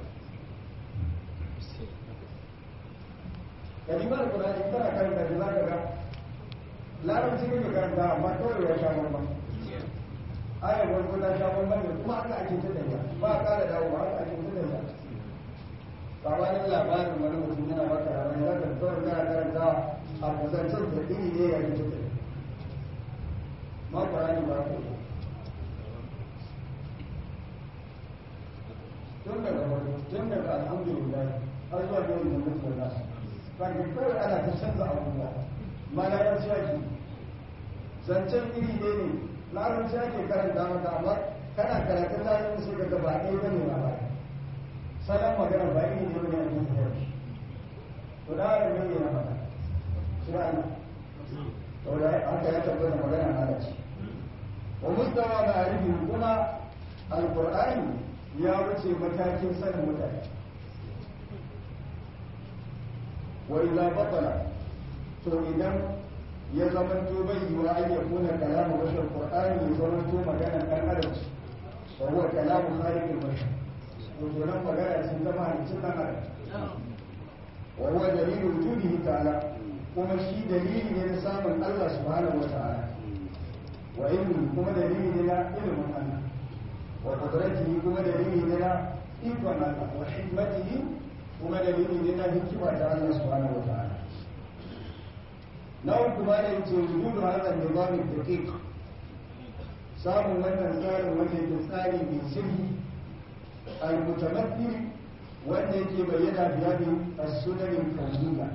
[SPEAKER 1] kalimar Qur'ani tana karanta da zaka ga larabci kake karanta amma kawai ya sha bamba ayar farko ta sha bambam da kuma haka ake ta tafiya ba a ƙara dawo ba haka ake ta tafiya sabanin labarin wani mutum yana baka ranar za ka kawai kana karanta a kusancin da iri ne ya yi ta tafiya ma ƙwarani ba ka yi tun daga farko tun daga alhamdulillah har zuwa yau da mutum da nasu kan kawai ana ta canza abubuwa mana ya ci ake zancen iri ne ne larabci ake karanta maka amma kana karatun larabci sai ka gaba ɗaya bane ba ba salon magana ba iri ne bane a cikin yau to da haka ne ne na faɗa shi ana to da haka ya tabbata magana na da shi wa mustawa na arifi kuma alqur'ani ya wuce matakin sanin mutane wa idza batala to idan ya zama to bai yi wa an yakuna kalamu bashar qur'ani ya zama to magana dan adam wa huwa kalamu khaliqil bashar to to nan magana sun zama hancin dan adam wa huwa dalilu wujudihi ta'ala kuma shi dalili ne na samun Allah subhanahu wa ta'ala wa ilmi kuma dalili ne na ilmin Allah wa qudratihi kuma dalili ne na ikon Allah wa hikmatihi kuma dalili ne na hikima ta Allah subhanahu wa ta'ala na uku ba da yace wujudu hadha nizam daqiq samun wannan tsarin wanda yake tsari mai sirri al-mutamathil wanda yake bayyana biya bi as-sunan al-kawniyya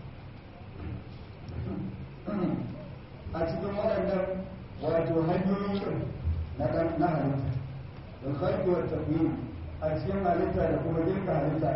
[SPEAKER 1] a cikin waɗannan wato hanyoyin na ɗan na halitta da khalqi wa takwin a cikin halitta da kuma girka halitta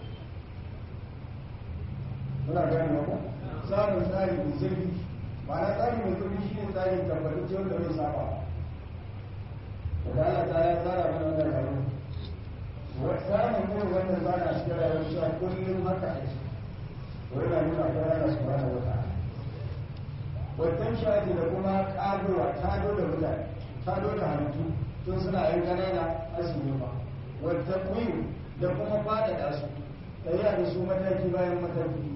[SPEAKER 1] muna gane ba samun tsari mai zurfi ma'ana tsari mai zurfi shi ne tsarin tabbatacce wanda bai saba da Allah ta ya tsara mana wannan rayuwa samun irin wannan tsara a cikin rayuwar cewa kullum haka ake to yana nuna akwai Allah subhanahu wa ta'ala wannan shafi da kuma ƙagowa tado da mutane tado da halittu tun suna yin ƙanana asibiti ba wata kuyi da kuma faɗaɗa su ɗaya da su mataki bayan mataki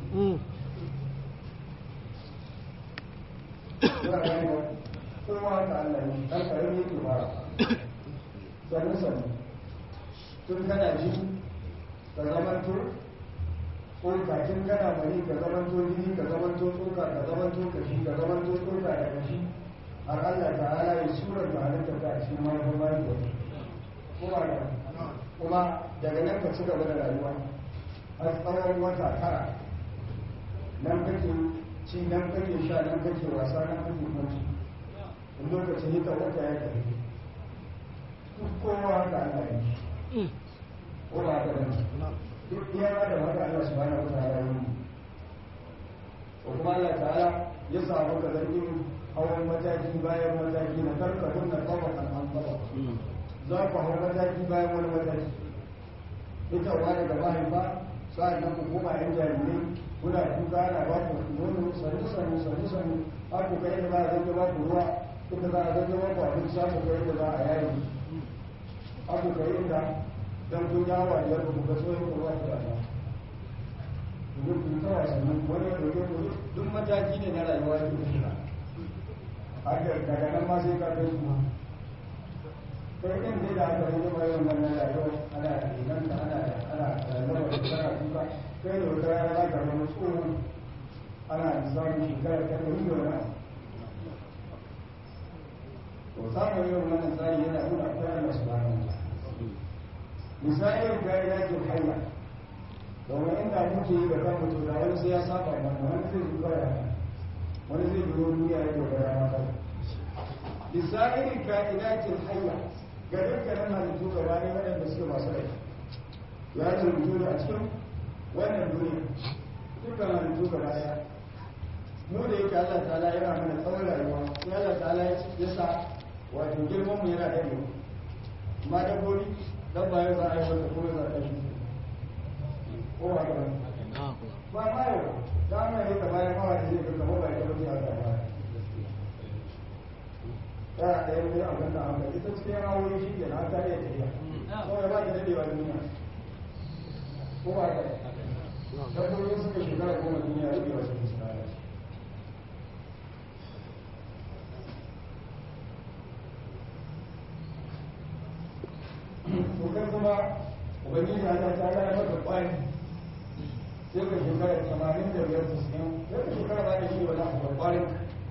[SPEAKER 1] kowa ta Allah ne ɗan ƙarami yake fara sannu sannu tun kana ji ka zamanto ko kakin kana bari ka zamanto jini ka zamanto tsoka ka zamanto kashi ka zamanto tsoka da kashi har Allah ta ala ya surar da halitta ta a cikin mahaifin mahaifa kuma da kuma daga nan ka ci gaba da rayuwa har tsawon wata tara nan kake ci nan kake sha nan kake wasa nan kake kwanci in lokacin hita wata ya tafi duk kowa haka Allah ya yi ko ba haka bane duk iya da haka Allah subhanahu wa ta'ala yi ko kuma Allah ta'ala ya samu ka zargin hawan mataki bayan mataki na karka kunna tabakan an tabak za ku hau mataki bayan wani mataki ita wa daga mahaifa sa'an nan ku koma yan jarirai kuna kuka ana ba ku nono sanu sanu sanu sanu har ku kai da za a zage ba ku ruwa inda za a zage ba ku abinci har ku kai da za a yayi har ku kai inda dan kun yawa da yadda ku ga tsohon ku ruwa da ba ku ku ta wasannin wani ya doge ku duk mataki ne na rayuwa da ku shiga haka daga nan ma sai ka kai su ma kai ɗin dai da aka yi mai wannan rayuwa ana nan da ana ana rayuwa da kana kuka kai da wata rana za ka zama tsohon ana samun shekara ta ɗari da wani to samun yin wannan tsari yana nuna akwai Allah subhanahu wa misalin gari ya ke hanya domin inda muke yi da kan mutum da wani sai ya saba mana wani zai zuwa ya wani zai biyo duniya ya dogara maka misalin ka'idatin hanya ga dukkanin halittu gaba ne waɗanda suke masu rai ya rubutu ne a cikin wannan duniya dukkan halittu gaba ɗaya mu da yake Allah ta'ala yana mana tsawon rayuwa sai Allah ta'ala ya sa wato girman mu yana dade amma dabbobi dan ba yau za a yi wanda kuma za a yi ko ba ka ba ma yau da mai ne kamar ya mawa da zai ga kamar ba ya dabbobi a gaba ya ɗaya ne a wannan amma ita cikin hawoyi shi ke na ta iya tafiya kawai ba ta dadewa duniya ko ba ka dabbobi suka shekara goma duniya rage wasu musulmai ubangiji Allah ta ya maka kwani sai ka shekara tamanin da biyar tasirin sai ka shekara ba da shi wani abu da kwanin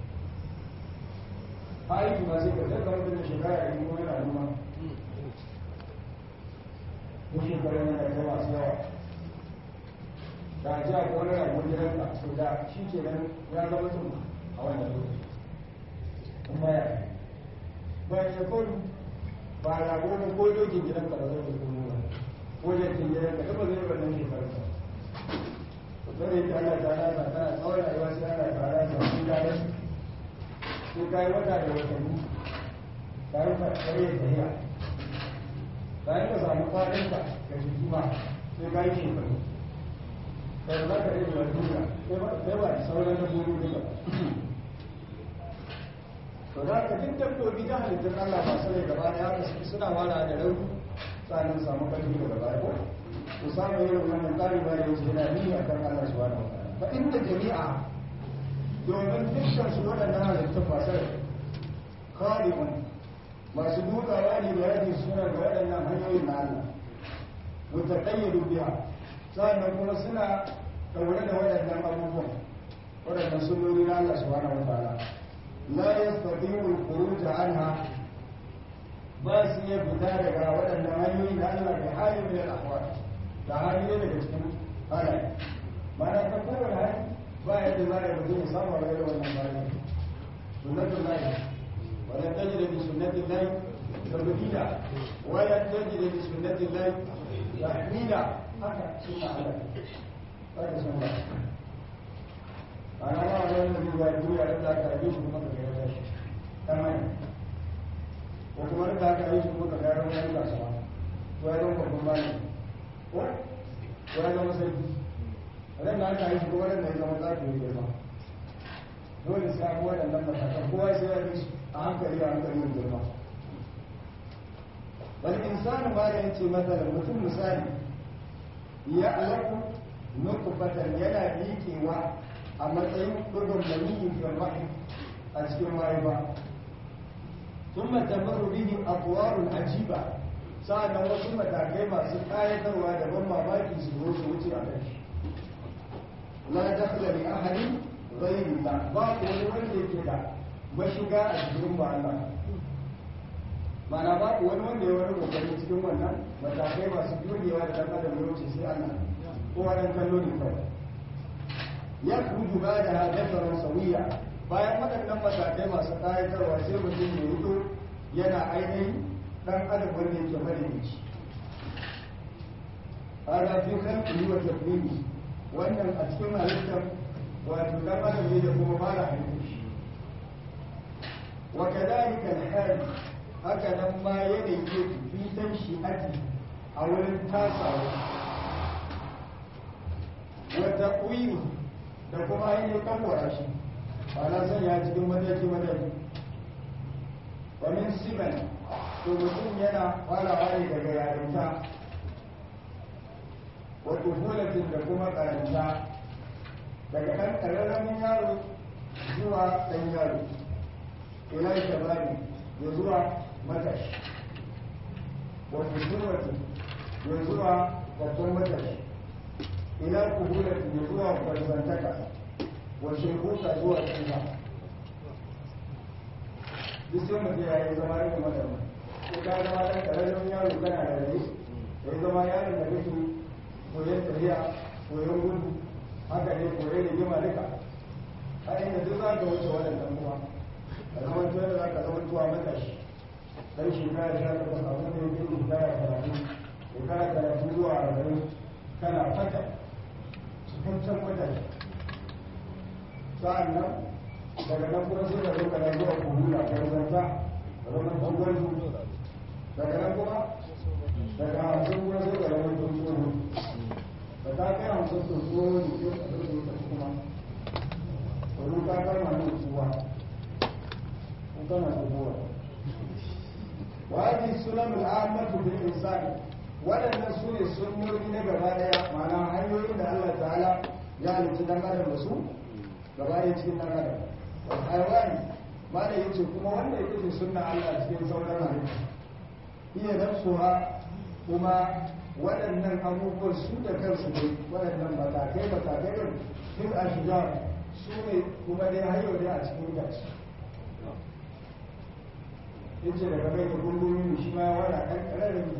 [SPEAKER 1] aiki ma sai ka zai ka mutu da shekara a yi kuma yana noma ko shekara yana da masu yawa da a ji a kwanar ragon gidan ka so da shi ke nan ya zama tun a wannan lokaci kuma ya bayan shekaru ba rago ne ko dokin gidan ka ba zai kuma ba ko jakin gidan ka ba zai wannan shekarar ba zai ta Allah ta nasa tana tsawon rayuwa sai ana tare da su gane sai ka yi wata da watanni ka yi kare da tafiya bayan ka samu kwaninka da jiki ma sai ka yi shekaru sai za ka rage wani duniya sai ba da sauran dabbobi duka to za ka duk dabbobi ta halittar Allah ba su rai gaba da ya suna wala da rauni sannan samu ƙarfi daga baya ko ku samu irin wannan tsari ba yau yana ni a kan Allah subhanahu wa ta'ala fa inda jami'a domin dukkan su waɗannan halittun masu rai khaliqun masu dukawa ne da yake suna ga waɗannan hanyoyin na Allah mutaqayyidu biha sannan kuma suna ɗaure da waɗannan abubuwan waɗannan sunnoni na Allah subhanahu wa ta'ala la yastati'u al-khuruj anha ba su iya fita daga waɗannan hanyoyi na Allah da halin min al-ahwal da hali ne daga cikin halaye mana ta kowane hali ba yadda za a mutum ya samu a rayuwar wannan bayan sunnatun lahi wala tajida bi sunnatin lahi tabdila wala tajida bi sunnatin lahi tahmila haka sunna Allah haka sunna ana ma wannan da zuwa duniya da aka yi shi kuma ka ga shi tamam ko kuma da aka yi shi kuma ka ga wani kasuwa to ya zama babban malami ko ko ya zama sai ran da aka yi shi kuma ran da ya zama zafi ya girma dole sai abuwa da nan matakan kowa sai ya yi a hankali a hankali yin girma wani insani ma da yace mata mutum misali ya alaku nutfatan yana miƙewa a matsayin ɗugun maniyi fil rahim a cikin mahaifa ثم تمر به أطوار عجيبة sa'annan wasu matakai masu ƙayatarwa da ban mamaki su zo su wuce a kai la dakhla li ahadin ghayri la ba ko wani wanda yake da mashiga a cikin ba Allah mana ba ko wani wanda ya wani kokari cikin wannan matakai masu dogewa da dan adam ya wuce sai Allah ko wannan kallo ne kawai ya kuju ba da hadafaran sawiya bayan waɗannan matakai masu ƙayatarwa sai mutum ya rito yana ainihin dan adam wanda yake madaidaici hada fi khalqihi wa takwini wannan a cikin halittar wato dan adam ne da kuma fara halittar shi wa kadhalika al-hal haka nan ma yanayi yake fi tan shi'ati a wurin tasawa wa taqwini da kuma ainihin kanwara shi ba na sanya cikin mataki mataki wa min siman to mutum yana farawa ne daga yarinta wato hulatin da kuma karanta daga ɗan ƙararramin yaro zuwa ɗan yaro ila shabani ya zuwa matashi wato surwatin ya zuwa babban matashi ila kuhulatin ya zuwa kwarzantaka wa shekuka zuwa tsufa duk sai mutum ya yi zama rikin matashi ko ka zama ɗan ƙararren yaro kana da rai ya zama yaron da kake koyon tafiya koyon gudu haka ne koyon rigima duka a inda duk za ka wuce waɗannan kuma a zaman tuwa da za ka zama tuwa matashi dan shekara sha takwas abin da yake shekara talatin shekara talatin zuwa arba'in kana fata cikakken matashi sa'an nan daga nan kuma sai ka zo kana zuwa kuhula karzanta zama tsohon daga nan kuma daga hamsin kuma sai ga wani tsohon da ta kai hamsin tsohon ne ke a ɗauke ta kuma wani ta kama ne kuwa ko kana tsohuwa wani sunan al'amatu bil insani waɗannan su ne sunnoni na gaba ɗaya ma'ana hanyoyin da Allah ta'ala ya halitta dan adam da su gaba ɗaya cikin dan adam alhaiwani ma da yace kuma wanda yake sunna Allah cikin sauran halittu iya nafsuha kuma waɗannan abubuwan su da kansu ne waɗannan matakai matakai ɗin duk a shiga su ne kuma dai har yau dai a cikin gaci yace daga mai da gungun shi ma ya wada ɗan ƙararren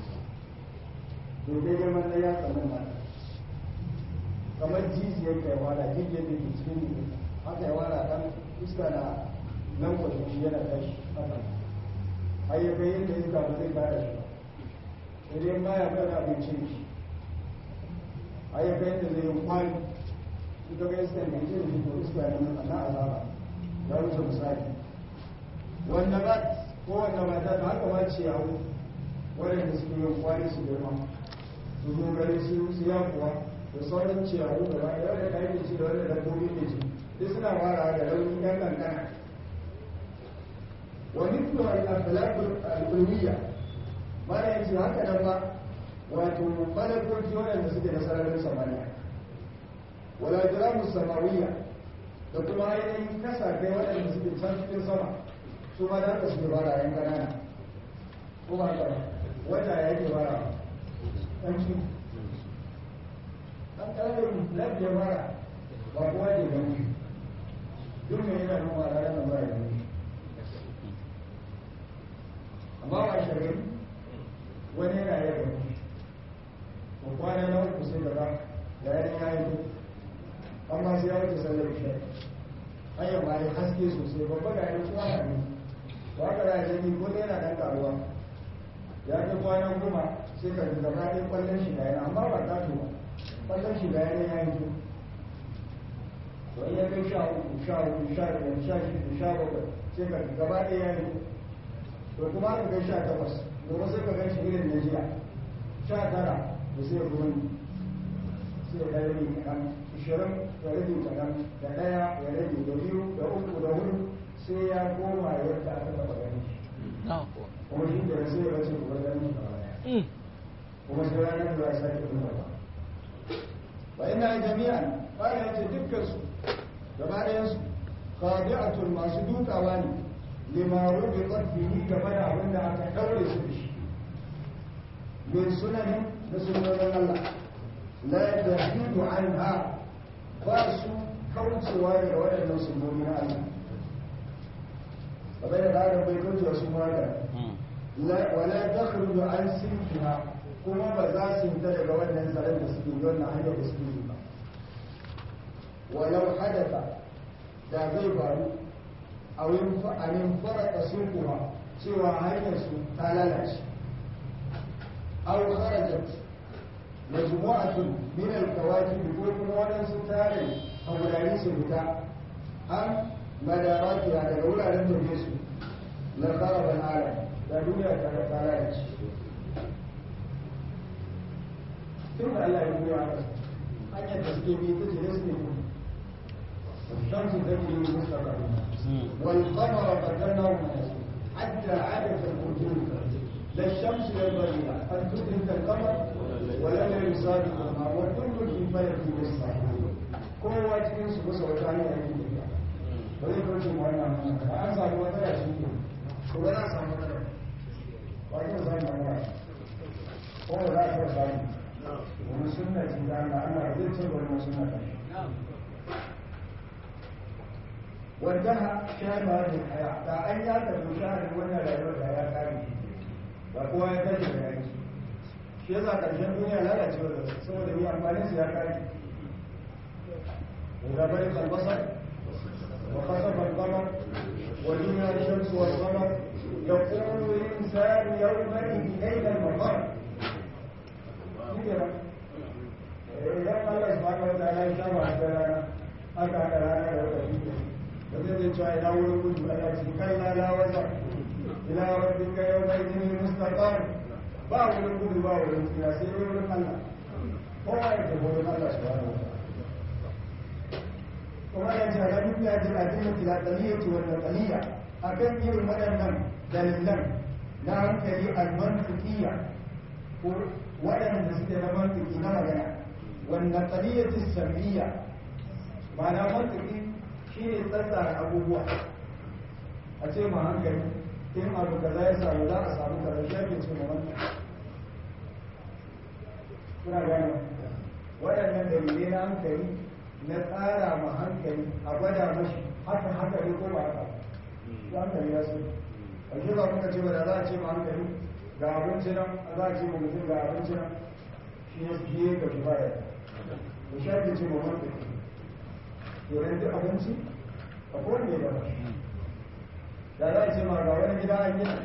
[SPEAKER 1] dogai girman na ya tsanin na kamar jijiyar kai wada jijiyar da ke cikin ne haka ya wada ɗan iska na nan kwashe shi yana tashi haka har ya kai yadda iska ba zai kare shi ba idan baya kan abincin shi har ya kai yadda zai yi kwani ita ga iska mai jin shi ko iska ne na azaba ya wuce misali wanda ba ko wanda ba ta haka ma ciyawu waɗanda suke yin kwani su girma su zo gari su su kuwa da sauran ciyawu da bayan wanda ka yi ci da wanda dabbobi ke ci duk suna fara da rauni ɗan kankana wa mithlu al-akhlaq al-ulwiyya mana yace haka nan ba wato malakoki waɗanda suke da sararin samaniya wala jiramu samawiyya da kuma ainihin kasafai waɗanda suke can cikin sama su ma da suke bara yan kanana ko ba haka ba wata ya yake bara ɗan ci ɗan ƙaramin lafiya bara ba kowa ke gani duk mai yana nuna a ranar ba ya gani amma ba shari'a wani yana yi gani ko kwana na uku sai gaba da yanin ya yi amma sai ya wuce sallar isha hanyar ma ya haske sosai babba ga yan kuma na ne ba ka da jami ko ne yana dan karuwa ya ta kwana goma sai ka ji gaba ɗaya kwallon shi da yana amma ba ta ba kwallon shi da yana ya yi to in ya kai sha uku sha uku sha biyar sha shida sha bakwai sai ka ji gaba ɗaya ya yi to kuma aka kai sha takwas gobe sai ka gan shi irin na jiya sha tara da sai ruwan sai ya rage kaɗan ishirin ya rage kaɗan da ɗaya ya rage da biyu da uku da hudu sai ya koma yadda aka taɓa gani kuma shi da sai ya race kuma gani kuma sai ranar da ya sake kuma ba wa ina jami'an bayan yace dukkan su gaba ɗayan su khadi'atul masu dukawa ne lima rubiqat bihi game da abin da aka daure su da shi min sunanin da sunanin Allah la yahidu anha ba su kaucewa daga waɗannan sunoni na Allah kamar da aka bai kauce wasu mata wala takhruju an sinfiha kuma ba za su fita daga wannan tsaron da suke yi wannan hanyar da suke yi ba walau hadatha da zai faru a wurin faraka sulkuwa cewa hanyar su ta lalace aw kharajat majmu'atun min al-kawakib ko kuma wadansu tare a wurare su fita an madarati daga wuraren da su la kharaba al-alam da duniya ta ta lalace tun da Allah ya duniya hanyar da suke bi ta jire su ne الشمس تجري مستقرا والقمر قدرناه منازل حتى عاد كالخرجون لا الشمس ينبغي ان تدرك القمر ولا يسابق القمر وكل في فلك يسبحون kowa cikin su kusa wata hanyar yake tafiya ba zai kauce mu wannan hanyar ba an samu wata ya shi ke ko ba za a samu wata ba ke samu wata ko ba za a samu wani sunna ce da Allah Allah zai ce wani sunna ta وانتهى شهر هذه الحياة فأن يأتي شهر ولا لا يرد يا كاري وقوة يتجد يعني shi yasa ƙarshen duniya lalacewa da saboda yi amfanin su ya kare إذا برق البصر وخسف القمر وجمع الشمس والقمر يقول الإنسان يومئذ أين المفر إذا قال الله سبحانه وتعالى شرع لنا أتى لنا وتجد wanda zai cewa ina wurin gudu ana ce kai na la wasa ila rabbika yawma idin mustaqam ba wurin gudu ba wurin tsira sai dai wurin Allah kowa ya tafi wurin Allah subhanahu wa ta'ala kuma ya ce ga duk ya ji addinin tilataliyya wa naqaliyya akan irin waɗannan dalilan na hankali al-mantiqiyya ko waɗanda suke na mantiki na magana wannan naqaliyyatu sam'iyya ma'ana mantiki shi ne tsatsara abubuwa a ce ma hankali in abu kaza ya samu za a samu kaza shi ake ce ma wannan suna gane waɗannan dalilai na hankali na tsara ma hankali a gwada mashi haka haka ne ko ba haka su hankali ya so a shi ba muka ce ba da za a ce ma hankali ga abinci nan a za a ce ma mutum ga abinci nan shi ne su biye ga shi ba ya da shi ake ce ma hankali domin duk abinci a kowane da ba da za a ce ma ga wani gida an gina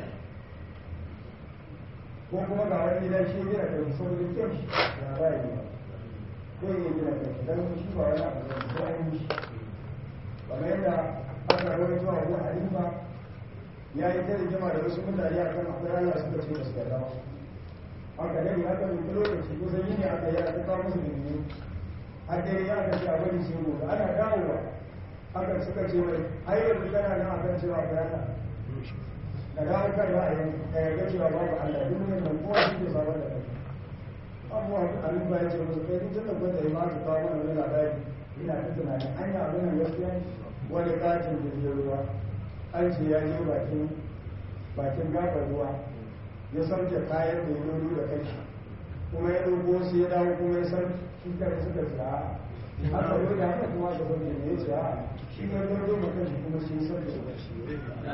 [SPEAKER 1] ko kuma ga wani gidan shi gina kai saboda kyau shi ya ba ya gina ko ya gina kai don shi ba wani abu da ko an yi shi kamar yadda aka rawar zuwa wani halifa ya yi ta rigima da wasu mutane akan akwai Allah suka ce ba su yarda ba haka dai haka ne lokaci kusan yini aka yi aka kawo musu bilimi har dai ya aka ce a bari sai gobe ana dawowa haka suka ce mai ai yanzu kana nan akan cewa ka yana ka dawo kan ra'ayin ka yarda cewa babu Allah duk ne nan kowa shi ke sabon da kai abuwa abin ba ya ce musu kai duk da gwada ya mata kawo mana wani labari ina ta tunanin an yi abin nan gaskiya wani katin jirgin ruwa an ce ya je bakin bakin gabar ruwa ya sauke kayan da ya lolo da kai kuma ya ɗauko su ya dawo kuma ya sauke shi kare suka ce a haka yau da haka kuma ka sauke ne ya ce a shi ya lolo da kai kuma shi ya sauke da kai suka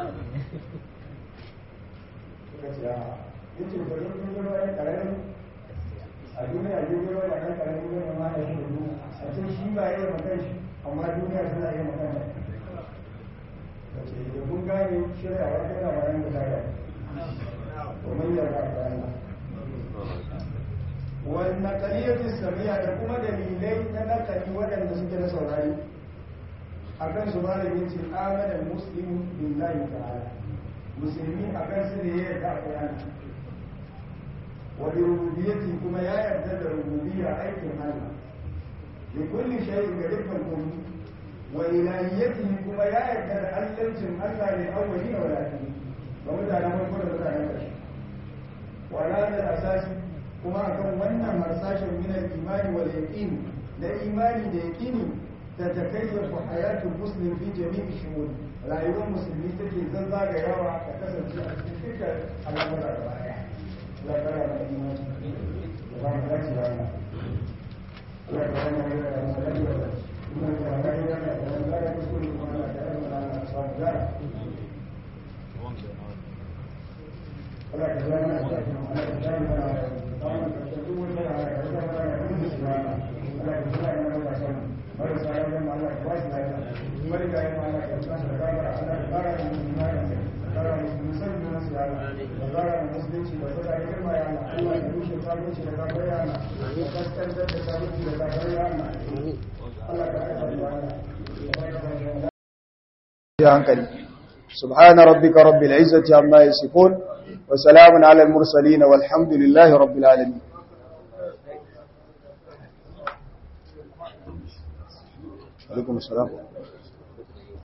[SPEAKER 1] ce a ya ce ba zai kun ruwa ya ƙararren a duniya jirgin ruwa da ɗan ƙararren ruwa ma ya shi da a ce shi ba ya yi makan shi amma duniya tana yi makan shi wace da kun gane shirya wa kai na bayan da daga domin ya ga bayan wani nakaliyar samiya da kuma dalilai na nakali waɗanda suke na saurari a kan su malamin ce amanar muslimu billahi ta'ala musulmi a kan su ne ya yarda akwai ana wani rububiyati kuma ya yarda da rububiyya aikin Allah da kulli shayin ga dukkan komai وإلهيته كما يأتي ألم ألا للأولين والآخرين ومتى نقول كل متى نقش وعلى هذا الأساس كما كان منا مرساشا من الإيمان واليقين لا إيمان ليقين تتكيف حياة المسلم في جميع الشؤون لا يوم مسلمين تجي زنزا غيرها تكسر في الفكر على مدى الرائع لا ترى الإيمان لا ترى الإيمان لا ترى الإيمان hankali سبحان ربك رب العزة عما يصفون وسلام على المرسلين والحمد لله رب العالمين عليكم السلام